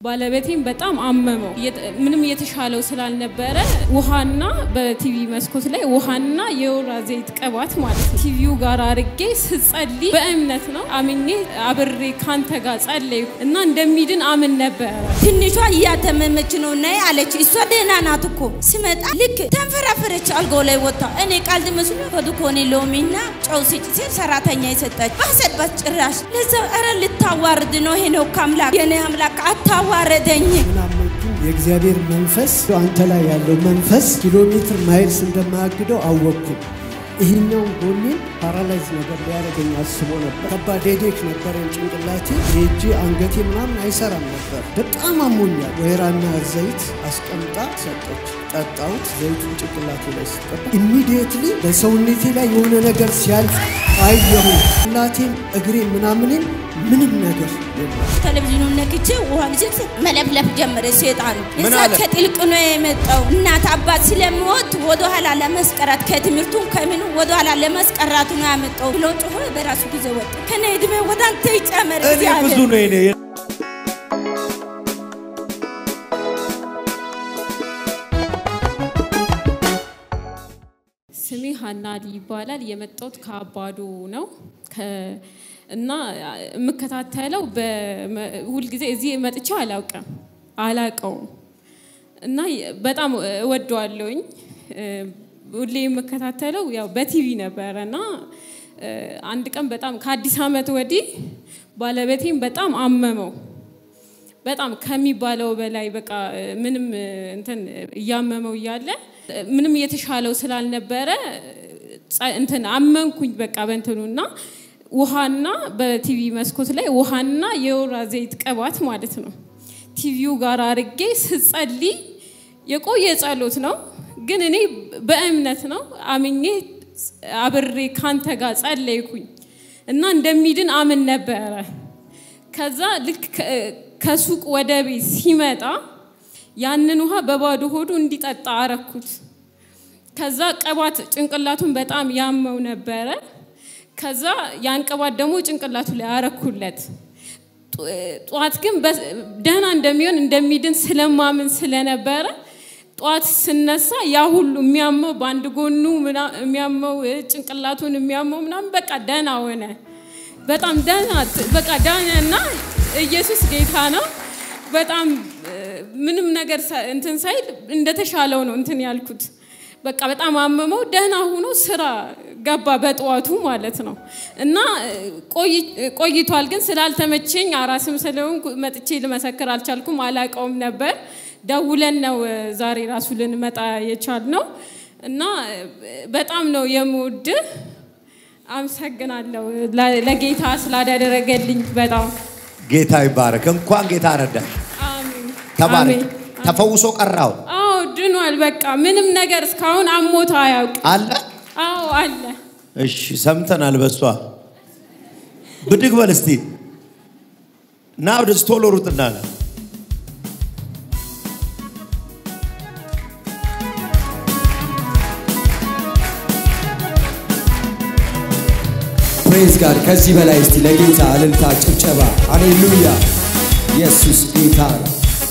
ባለቤቴም በጣም አመመው። ምንም እየተሻለው ስላልነበረ ውሃና በቲቪ መስኮት ላይ ውሃና የወይራ ዘይት ቅባት ማለት ነው ቲቪው ጋር አርጌ ስጸልይ በእምነት ነው አምኜ አብሬ ካንተ ጋር ጸለይኩ እና እንደሚድን አምን ነበረ። ትንሿ እያተመመች ነው ነይ አለች። እሷ ደህና ናት እኮ ስመጣ ልክ ተንፈራፈረች አልጋው ላይ ወጣ። እኔ ቃልድ መስሎ ከዱኮኔ ሎሚና ጨው ስጭ ሲል ሰራተኛ የሰጠች ባሰባት ጭራሽ ለዛ ኧረ ልታዋርድ ነው ይሄ ነው ከአምላክ የኔ አምላክ አታዋረደኝ። ምናመንኩኝ የእግዚአብሔር መንፈስ አንተ ላይ ያለው መንፈስ ኪሎ ሜትር ማይልስ እንደማያግደው አወቅኩኝ። ይህኛውን ጎኔን ፓራላይዝ ነገር ሊያደርገኝ አስቦ ነበር። ከባድ ሄዴክ ነበረኝ ጭንቅላቴ፣ የእጄ አንገቴ ምናምን አይሰራም ነበር። በጣም አሞኛል። ወይራና ዘይት አስቀምጣ ሰጠች። ጠጣሁት። ዘይቱን ጭንቅላቴ ላይ ስቀባ ኢሚዲየትሊ በሰውነቴ ላይ የሆነ ነገር ሲያልፍ አየሁ። ጭንቅላቴን፣ እግሬ ምናምኔን ምንም ነገር የለም። ቴሌቪዥኑን ነክቼ ውሃ ልጅት መለፍለፍ ጀመረ። ሴጣኑ ምን እዛ አለ? ከጥልቅ ነው የመጣው። እናት አባት ስለምወድ ወደኋላ ለመስቀራት ከትምህርቱም ከምኑ ወደኋላ ለመስቀራቱ ነው ያመጣው ብሎ ጮሆ በራሱ ጊዜ ወጣ። ከነ እድሜ ወደ አንተ ይጨመር እኔ ብዙ እግዚአብሔር። ነው የኔ ስሜ ሀና አሊ ይባላል። የመጣሁት ከአባዶ ነው ከ- እና የምከታተለው በመ- ሁልጊዜ እዚህ መጥቼው አላውቅም አላውቀውም እና በጣም እወደዋለሁኝ። ሁሌ የምከታተለው ያው በቲቪ ነበረ እና እ፣ አንድ ቀን በጣም ከአዲስ ዓመት ወዲህ ባለቤቴም በጣም አመመው። በጣም ከሚባለው በላይ በቃ እ፣ ምንም እ፣ እንትን እያመመው እያለ እ፣ ምንም እየተሻለው ስላልነበረ ጸ- እንትን አመንኩኝ በቃ በእንትኑና ውሃና በቲቪ መስኮት ላይ ውሃና የወይራ ዘይት ቅባት ማለት ነው ቲቪው ጋር አርጌ ስጸልይ የቆየ ጸሎት ነው፣ ግን እኔ በእምነት ነው አምኜ አብሬ ካንተ ጋር ጸለይኩኝ እና እንደሚድን አምን ነበረ። ከዛ ልክ ከ- ከሱቅ ወደ ቤት ሲመጣ ያንን ውሃ በባዶ ሆዱ እንዲጠጣ አረኩት። ከዛ ቅባት ጭንቅላቱን በጣም ያመው ነበረ። ከዛ ያን ቅባት ደግሞ ጭንቅላቱ ላይ አረኩለት። ጡ- ጠዋት ግን በ- ደህና እንደሚሆን እንደሚድን ስለማምን ስለነበረ ጠዋት ስነሳ ያ ሁሉ የሚያመው በአንድ ጎኑ ምና- የሚያመው እ፣ ጭንቅላቱን የሚያመው ምናምን በቃ ደህና ሆነ። በጣም ደህና በቃ ደህና እና ኢየሱስ ጌታ ነው። በጣም እ፣ ምንም ነገር ሳ- እንትን ሳይል እንደተሻለው ነው እንትን ያልኩት። በቃ በጣም አመመው። ደህና ሆኖ ስራ ገባ በጠዋቱ ማለት ነው። እና እ፣ ቆይ- ቆይቷል ግን ስላልተመቸኝ አራስም ስለሆንኩ መጥቼ ልመሰክር አልቻልኩም። አላቀውም ነበር። ደውለን ነው እ፣ ዛሬ ራሱ ልንመጣ የቻልነው እና እ፣ በጣም ነው የምወድህ። አመሰግናለሁ ለ- ለጌታ ስላደረገልኝ በጣም ጌታ ይባረክ። እንኳን ጌታ ረዳሽ። አሜን። ተባረክ። አሜን። ተፈውሶ ቀራው አዎ ድኗል። በቃ ምንም ነገር እስካሁን አሞታ አያውቅ። አለ። አዎ አለ። እሺ ሰምተናል። በሷ ብድግ በል እስቲ ና ወደዚህ ቶሎ ሩጥና ና። ፕሬዝ ጋድ ከዚህ በላይ እስቲ ለጌታ እልልታ፣ ጭብጨባ፣ ሃሌሉያ! ኢየሱስ ጌታ ነው።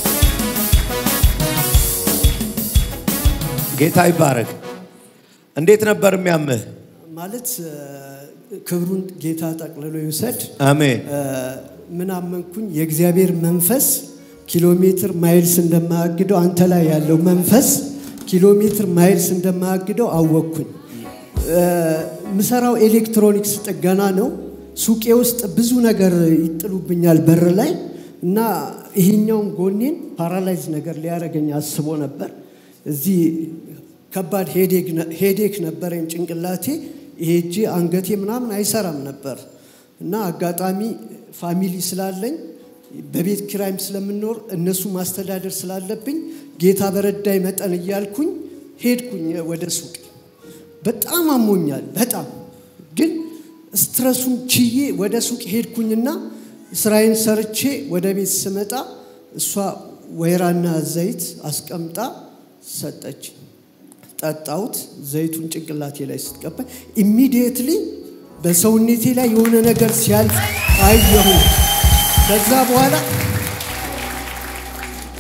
ጌታ ይባረክ። እንዴት ነበር የሚያምህ? ማለት እ፣ ክብሩን ጌታ ጠቅልሎ ይውሰድ። አሜን። እ፣ ምን አመንኩኝ? የእግዚአብሔር መንፈስ ኪሎ ሜትር ማይልስ እንደማያግደው አንተ ላይ ያለው መንፈስ ኪሎ ሜትር ማይልስ እንደማያግደው አወቅኩኝ። እ፣ ምሰራው ኤሌክትሮኒክስ ጥገና ነው። ሱቄ ውስጥ ብዙ ነገር ይጥሉብኛል በር ላይ እና ይሄኛውን ጎኔን ፓራላይዝ ነገር ሊያደርገኝ አስቦ ነበር። እዚህ ከባድ ሄዴክ ነበረኝ ጭንቅላቴ፣ ይሄ እጄ አንገቴ ምናምን አይሰራም ነበር እና አጋጣሚ ፋሚሊ ስላለኝ በቤት ኪራይም ስለምኖር እነሱ ማስተዳደር ስላለብኝ ጌታ በረዳይ መጠን እያልኩኝ ሄድኩኝ ወደ ሱቅ። በጣም አሞኛል። በጣም ግን ስትረሱን ችዬ ወደ ሱቅ ሄድኩኝና ስራዬን ሰርቼ ወደ ቤት ስመጣ እሷ ወይራና ዘይት አስቀምጣ ሰጠች። ጠጣሁት። ዘይቱን ጭንቅላቴ ላይ ስትቀባ ኢሚዲየትሊ በሰውነቴ ላይ የሆነ ነገር ሲያልፍ አየሁ። ከዛ በኋላ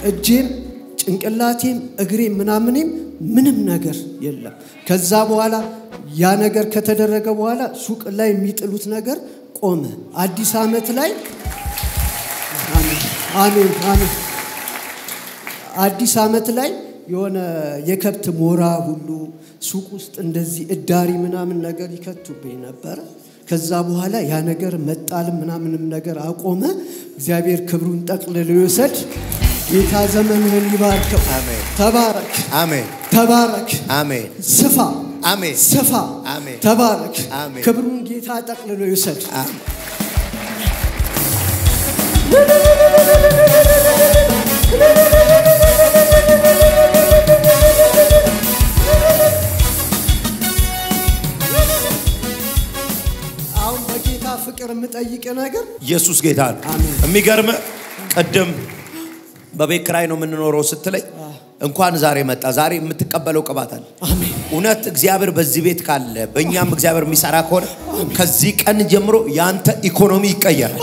እጄም ጭንቅላቴም እግሬም ምናምኔም ምንም ነገር የለም። ከዛ በኋላ ያ ነገር ከተደረገ በኋላ ሱቅ ላይ የሚጥሉት ነገር ቆመ። አዲስ ዓመት ላይ አሜን አሜን አሜን አዲስ ዓመት ላይ የሆነ የከብት ሞራ ሁሉ ሱቅ ውስጥ እንደዚህ እዳሪ ምናምን ነገር ይከቱብኝ ነበረ። ከዛ በኋላ ያ ነገር መጣልም ምናምንም ነገር አቆመ። እግዚአብሔር ክብሩን ጠቅልሎ ይውሰድ። ጌታ ዘመንህን ይባርከው። አሜን። ተባረክ፣ አሜን ተባረክ፣ አሜን ስፋ፣ አሜን ስፋ፣ አሜን። ተባረክ። አሜን። ክብሩን ጌታ ጠቅልሎ ይውሰድ። አሜን። አሁን በጌታ ፍቅር የምጠይቅ ነገር ኢየሱስ ጌታ ነው። አሜን። የሚገርም ቅድም በቤት ኪራይ ነው የምንኖረው ስትለኝ እንኳን ዛሬ መጣ። ዛሬ የምትቀበለው ቅባት አለ። አሜን እውነት እግዚአብሔር በዚህ ቤት ካለ በእኛም እግዚአብሔር የሚሰራ ከሆነ ከዚህ ቀን ጀምሮ የአንተ ኢኮኖሚ ይቀየራል፣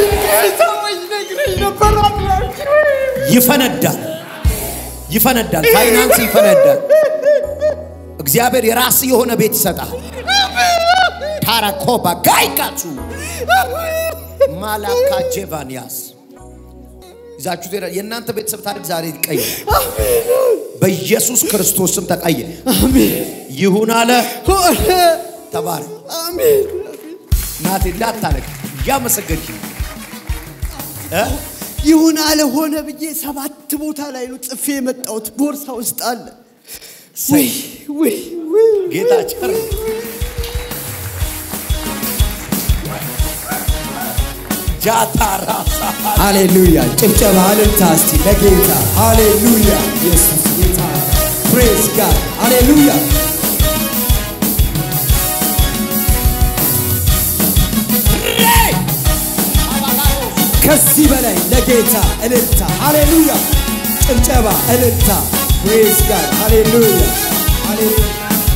ይፈነዳል፣ ይፈነዳል፣ ፋይናንስ ይፈነዳል። እግዚአብሔር የራስ የሆነ ቤት ይሰጣል። ታራኮባ ጋይቃቱ ማላካ ጄቫንያስ ይዛችሁ ትሄዳ የእናንተ ቤተሰብ ታሪክ ዛሬ ይቀየራል። በኢየሱስ ክርስቶስ ስም ተቀየረ። ይሁን አለ ሆነ ተባረክ። አሜን ናቴ እንዳታለቅ እያመሰገንሽ እ? ይሁን አለ ሆነ ብዬ ሰባት ቦታ ላይ ነው ጽፌ የመጣሁት። ቦርሳ ውስጥ አለ። ውይ ውይ ውይ ጌታ ቸር ነው። ጃታ ራሳ ሃሌሉያ ጭብጨባ እልልታ እስቲ ለጌታ ሃሌሉያ ኢየሱስ ጌታ ፕሬዝ ጋድ ሃሌሉያ ከዚህ በላይ ለጌታ እልልታ ሃሌሉያ ጭብጨባ እልልታ ፕሬዝ ጋድ ሃሌሉያ ሃሌሉያ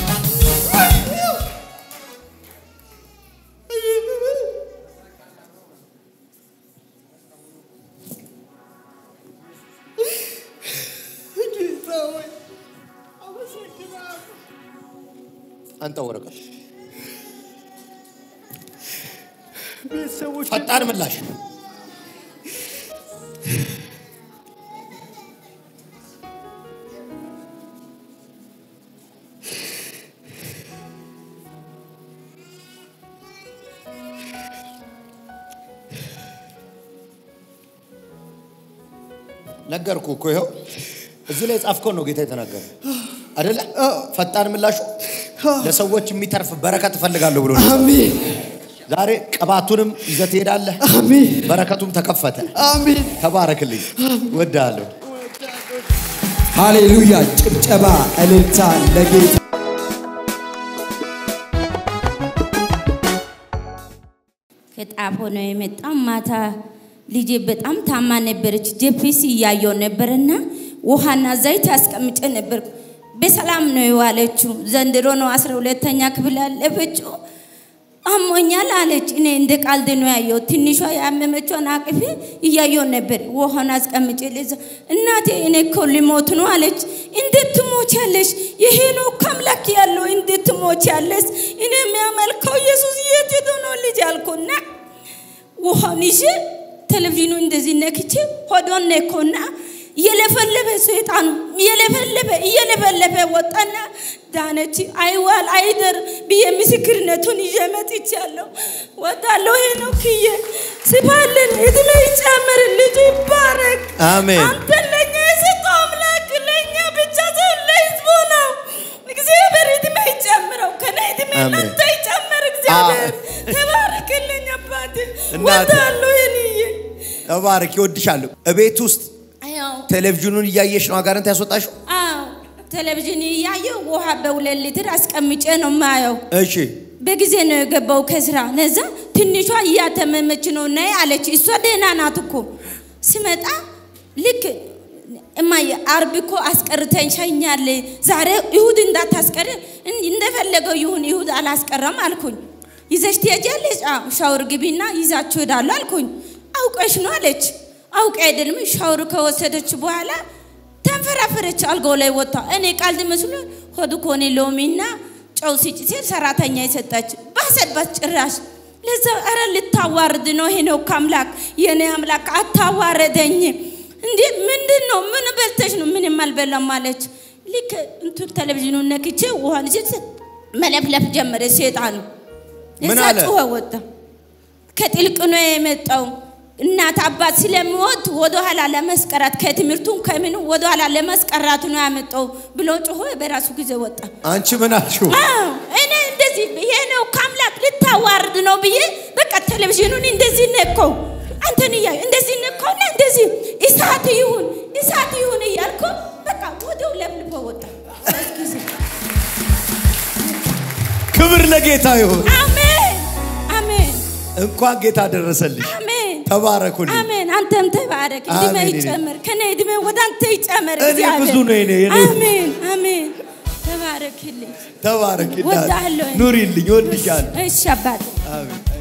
አንተ ወረቀት ቤተሰቦች ፈጣን ምላሽ ነገርኩ እኮ ይኸው እዚህ ላይ ጻፍከው ነው ጌታ የተናገረ አይደለ? ፈጣን ምላሹ ለሰዎች የሚተርፍ በረከት እፈልጋለሁ ብሎ ነው። አሜን ዛሬ ቅባቱንም ይዘህ ትሄዳለህ። አሜን በረከቱም ተከፈተ። አሜን ተባረክልኝ። ወዳለሁ። ሃሌሉያ ጭብጨባ እልልታ ለጌታ ከጣፎ ነው የመጣው። ማታ ልጄ በጣም ታማ ነበረች። ጄፒሲ እያየው ነበርና ውሃና ዘይት አስቀምጬ ነበር። በሰላም ነው የዋለችው። ዘንድሮ ነው አስራ ሁለተኛ ክፍል ያለፈችው። አሞኛል አለች። እኔ እንደ ቃልድ ነው ያየው። ትንሿ ያመመችውን አቅፌ እያየው ነበር። ውሃን አስቀምጬ ለዛ እናቴ እኔ እኮ ሊሞት ነው አለች። እንዴት ትሞቻለሽ? ይሄ ነው ከአምላክ ያለው እንዴት ትሞቻለሽ? እኔ የሚያመልከው ኢየሱስ የት ሄዶ ነው ልጅ አልኩና ውሃውን ይዤ ቴሌቪዥኑ እንደዚህ ነክቼ ሆዶን ነኮና እየለፈለፈ ሰይጣኑ እየለፈለፈ እየለፈለፈ ወጣና ዳነች። አይዋል አይደር ብዬ ምስክርነቱን ይዤ መጥቻለሁ። ወጣለሁ። ይሄ ነው ክዬ ስባልን እድሜ ይጨምር፣ ልጅ ይባረክ። አሜን። አንተ ለኛ የሰጠው አምላክ ለኛ ብቻ ሳይሆን ለህዝቡ ነው። እግዚአብሔር እድሜ ይጨምረው፣ ከነ እድሜ አሜን። ለአንተ ይጨምር። እግዚአብሔር ተባረክልኝ አባቴ። እናቴ። ወጣለሁ የኔዬ ተባረክ። ይወድሻለሁ። እቤት ውስጥ ያው ቴሌቪዥኑን እያየሽ ነው አጋንንት ያስወጣሽው? አዎ ቴሌቪዥን እያየው ውሃ በሁለት ሊትር አስቀምጬ ነው ማየው። እሺ በጊዜ ነው የገባው ከስራ። ለዛ ትንሿ እያተመመች ነው ነይ አለች። እሷ ደህና ናት እኮ ስመጣ ልክ እማዬ አርብ እኮ አስቀርተኝ ሸኛል። ዛሬ ይሁድ እንዳታስቀር እን- እንደፈለገው ይሁን ይሁድ አላስቀረም አልኩኝ። ይዘሽ ትሄጃለሽ? አዎ ሻወር ግቢና ይዛችሁ ሄዳለሁ አልኩኝ። አውቀሽ ነው አለች። አውቄ አይደለም ሻወር ከወሰደች በኋላ ተንፈራፈረች አልጋው ላይ ወጣ። እኔ ቀልድ መስሎ ሆዱ ኮኔ ሎሚና ጨው ሲጭ ሲል ሰራተኛ የሰጠች ባሰባት ጭራሽ ለዛ ኧረ ልታዋርድ ነው ሄኖክ አምላክ የኔ አምላክ አታዋረደኝ እንዴ ምንድን ነው ምን በልተሽ ነው ምንም አልበላም አለች ልክ እንትን ቴሌቪዥኑ ነክቼ ውሃን ሲል መለፍለፍ ጀመረ ሴጣኑ ምን እዛ አለ? ጩኸ ወጣ ከጥልቅ ነው የመጣው እናት አባት ስለሚወድ ወደኋላ ለመስቀራት ከትምህርቱም ከምኑ ወደኋላ ለመስቀራት ነው ያመጣው ብሎ ጮሆ በራሱ ጊዜ ወጣ አንቺ ምን አልሽው? አዎ፣ እኔ እንደዚህ ይሄ ነው ከአምላክ ልታዋርድ ነው ብዬ በቃ ቴሌቪዥኑን እንደዚህ ነካው። አንተን እያዩ እንደዚህ ነካውና እንደዚህ እሳት ይሁን እሳት ይሁን እያልኩ በቃ ወዲያው ለብልቦ ወጣ። ሶስት ጊዜ ክብር ለጌታ ይሁን። አሜን አሜን እንኳን ጌታ ደረሰልሽ። አሜን ተባረኩልኝ። አሜን። አንተም ተባረክ፣ እድሜ አሜን። ይጨመር፣ ከኔ እድሜ ወደ አንተ ይጨመር። እኔ እግዚአብሔር። ብዙ ነው የኔ- የኔ- አሜን አሜን። ተባረክልኝ። ተባረክ። ወዳለሁ። ኑሪልኝ፣ ወድሻለሁ። እሺ አባቴ አሜን።